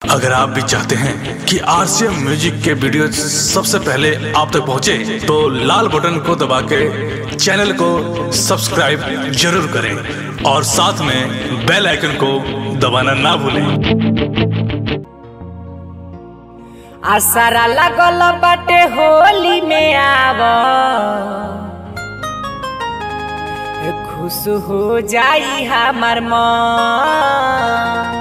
अगर आप भी चाहते हैं कि आरसीएम म्यूजिक के वीडियो सबसे पहले आप तक पहुंचे, तो लाल बटन को दबा के चैनल को सब्सक्राइब जरूर करें और साथ में बेल आइकन को दबाना ना भूलें आसारा लागल बाटे होली में आव खुश हो जाई हमार मन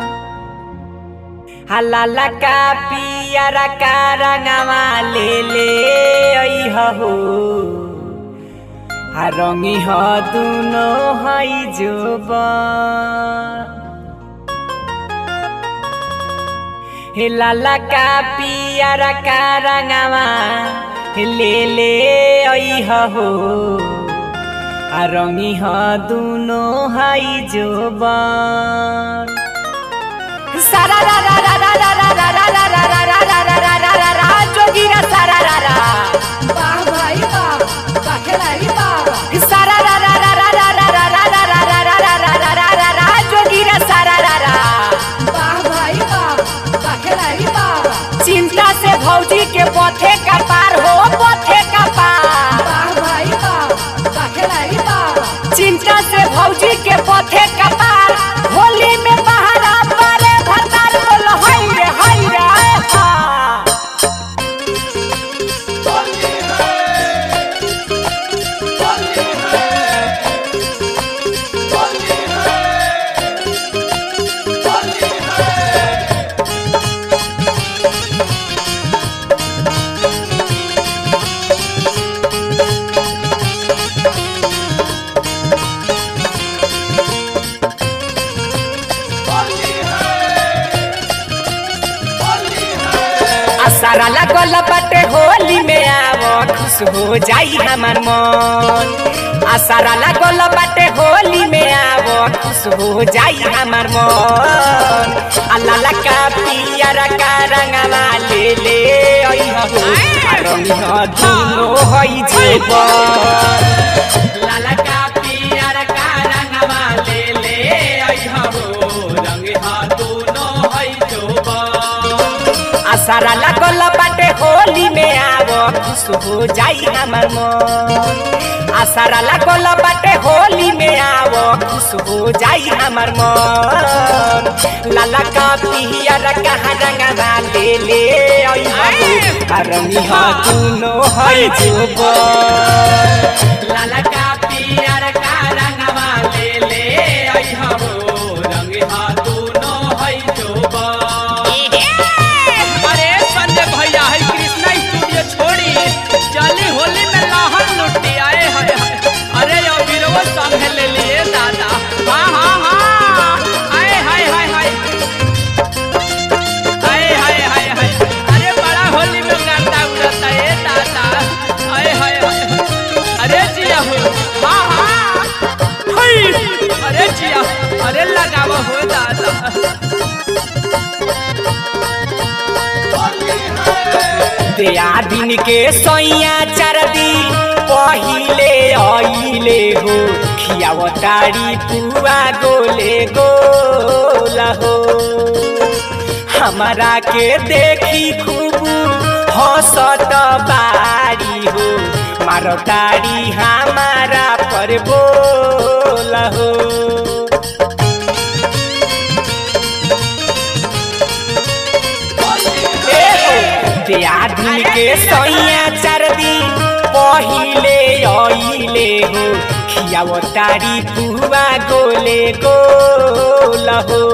हलाला का पियरा का रंगवा ले ले अइह हो आ रंगी ह दुनो हई जोबन हे लाला का पियरा का रंगवा हे ले ले अइह हो आ रंगी ह दुनो हई जोबन सारा रा रा रा रा रा रा रा रा रा रा रा रा रा रा रा रा रा जोगीरा सारा रा रा वाह भाई वाह वाह खिलाड़ी वाह सारा रा रा रा रा रा रा रा रा रा रा रा रा रा रा रा रा रा जोगीरा सारा रा रा वाह भाई वाह वाह खिलाड़ी वाह चिंता से भौजी के पथे का पार हो पथे का पार वाह भाई वाह वाह खिलाड़ी वाह चिंता से भौजी के पथे का पार होली में बहारा पारे भरतार बोल हई रे हई रे हा सारा लगल बाटे होली में आव खुश हो जाई हमार मन आ सारा लगल बाटे होली में आव खुश हो जाई हमार मन आ लाला का पियरा का रंगवा ले ले अइह हो आ रंगिह दुनो हई जेबन लाला का पियरा का रंगवा ले ले अइह हो रंगिह दुनो हई जेबन आसारा लागल बाटे होली में आव खुश हो जाई हमार मन आसारा लागल बाटे होली में आव खुश हो जाई हमार मन लाला का पियर कहाँ रंगवा ले ले आई हो रंगी हा दुनो हई जुबन लाला का पियर का रंगवा ले ले आई हो रंगी हा दुनो हई जुबन अरे संजय भैया है कृष्णा स्टूडियो छोड़ी चली होली में लहर लुटी आए हाय हाय अरे यो बीरवा संग ले लिए दादा हाँ हाँ हाँ आए हाय हाय हाय आए हाय हाय हाय अरे बड़ा होली में गाता उड़ाता है दादा आए हाय हाय अरे जिया हो हाँ हाँ हाय अरे जिया अरे लगावा हो दादा दिया दिन के सैया चार दिन पहिले आइले हो खियावतारी पुआ गोले गोला हो हमारा के देखी खूब हंसत बारी हो मारतारी हमारा पर बोला हो दियादिन के सैया चार दिन पहिले आइले हो खियावतारी पुआ गोले गोल हो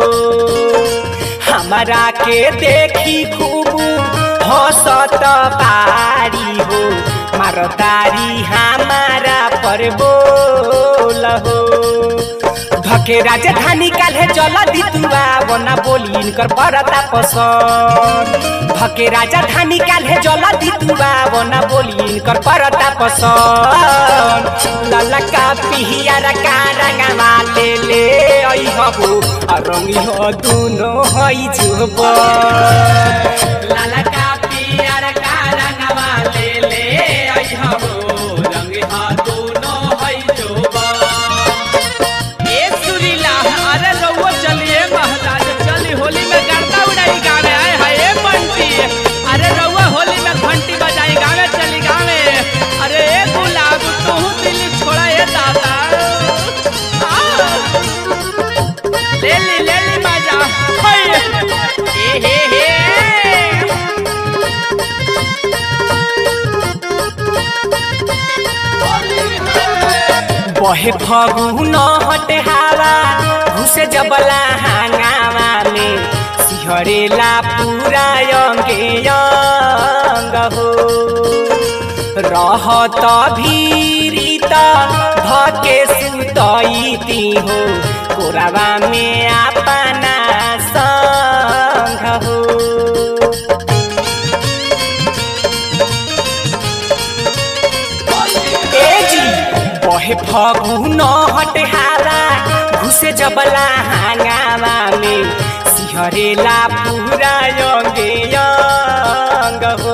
हमारा के देखी खूब हंसत पारी हो मारतारी हमारा पर बोल हो धके राजधानी काल्हे चल दितुआ बना बोली इनकर बरता पसंद धके राजधानी काल्हे चल दितुआ बना बोली इनकर बरता पसंद लाला का पिहियारा का रंगवा ले ले आई हबू रंगी हो दुनो हई जुब लाला का पिहियारा का रंगवा ले ले आई हबू रंगी हो दुनो हई जुब ए सुरीला अरे रउआ चलिए महाराज चली होली में गर्दा उड़ाई गावे बहे फगुन हट हावा घुसे जबला हांगावा में सिहरेला पूरा अंगे अंग हो रहत भीरित धके सुतईती हो कोरावा में अपना संग हो ए जी बहे फगुन हट हाला घुसे जबला हांगावा में सिहरेला पूरा अंगे अंग हो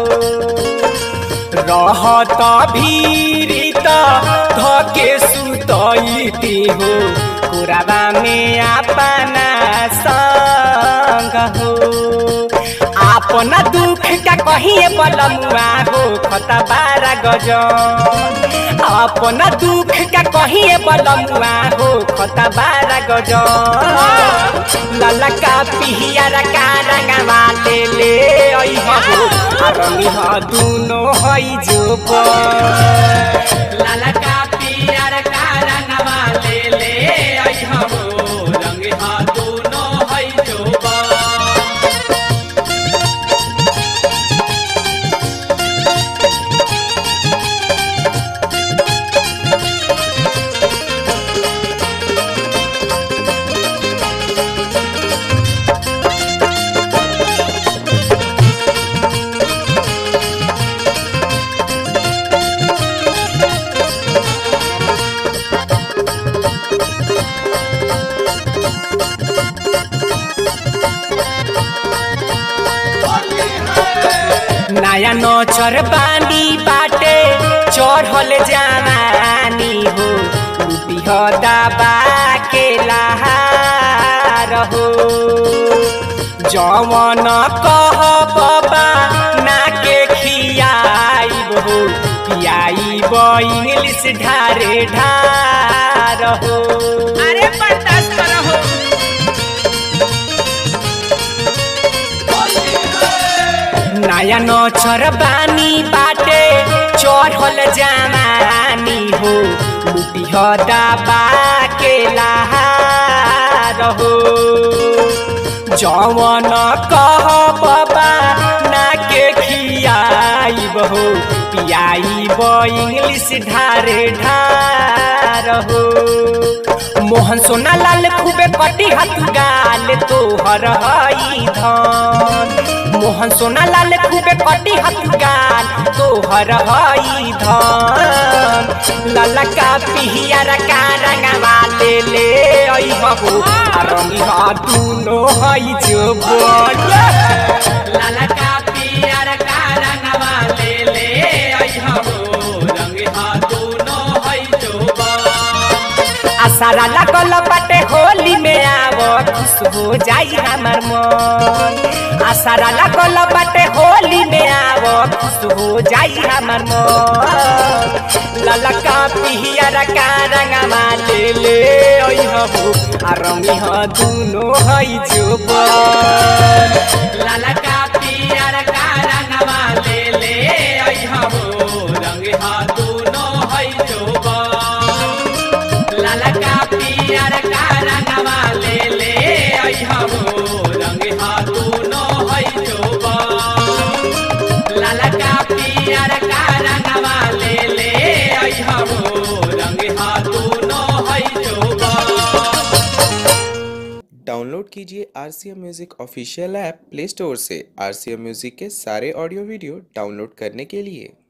रहत भीरित धके सुतईती हो कोराबा में अपना संग हो अपना दुख का कहिए बलमुआ हो खता बारा गजन अपना दुख का कहिए बलमुआ हो खता बारा गजन लाला का पिहियारा का रंगवा ले ले आई हो रंगी ह दुनो हई जो लाला का पिहियारा का रंगवा ले ले आई हो रंगी ह दुनो हई जो नया नौचर बानी बाटे चढ़ल जवानी हो लुटी हो दबा के लहार हो जवन कह बाबा ना के खियाइब हो पियाइब इंग्लिश ढारे ढार हो अरे बर्दाश्त करो नया नौचर बानी बाटे चढ़ल जमानी हो लुटी हो दबा के लहार हो जवन कह बाबा ना के खियाइब हो पियाइब इंग्लिश ढारे ढार हो मोहन सोना लाल खूबे कटी हाथ गाल तोहर हई धन मोहन सोना लाल खूबे कटी हाथ गाल तोहर हई धन लाला का पिहियारा का रंगवा ले ले आई हो रंगी हा दुनो हई जो बोल लाला का पिहियारा का रंगवा ले ले आई हो रंगी हा दुनो हई जो बोल आसारा लागल बाटे होली में आव खुश हो जाई हमर मन आसारा लागल बाटे होली में आव खुश हो जाई हमर मन ललका पिहियर का रंगवा ले ले ओइ हो आ रंगी ह दुनो हई जो ललका पिहियर का रंगवा ले ले ओइ हो रंगी ह दुनो हई जो ललका पियर का रंगवा ले ले अइहबो रंग हा दुनो हई जोबा ललका पियर का रंगवा ले ले अइहबो रंग हा दुनो हई जोबा डाउनलोड कीजिए R C M music official app play store से आर सी एम म्यूज़िक के सारे ऑडियो वीडियो डाउनलोड करने के लिए